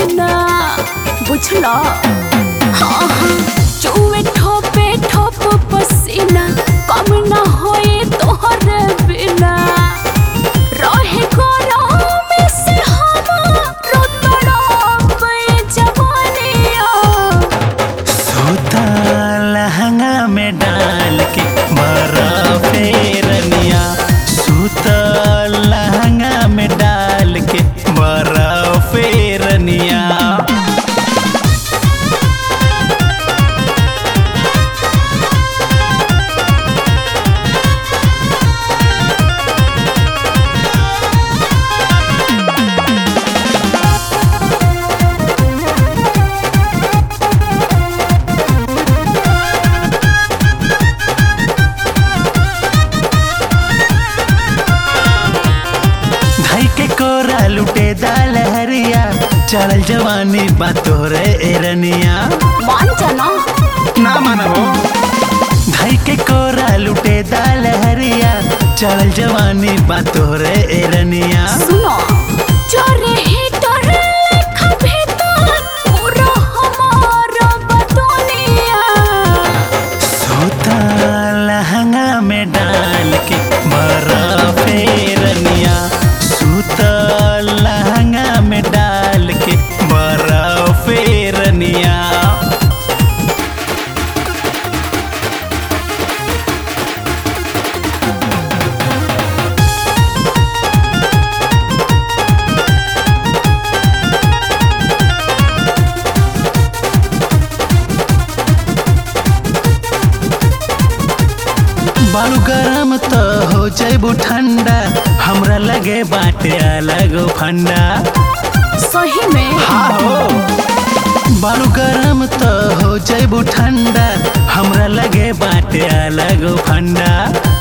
पसीना बुझला हाँ हाँ चुए ठोपे ठोप पसीना कम ना होए तोहर बिना रहे गरम से हमारो तड़प जवानिया सूता लहंगा में डाल के बर्फे रनिया सूता लहंगा में डाल के बर्फे रनिया धाई के कोरा लुटे दाल हरिया चल जवानी बातो रे एरनिया मान जाना ना मानो धाई के कोरा लुटे दाल हरिया चल जवानी बातो रे एरनिया सुनो चोरे हीटर लेखा भीतर पूरा हमारा बतौनिया सूता लहंगा में डाल के बर्फे रनिया सूता लहंगा में डाल के बर्फे रनिया बालू गरम तो हो जैबू ठंडा हमरा लगे बाटे अलग फंडा सही में हाँ हो बालू गरम तो हो जैबू ठंडा हमरा लगे बाटे अलग फंडा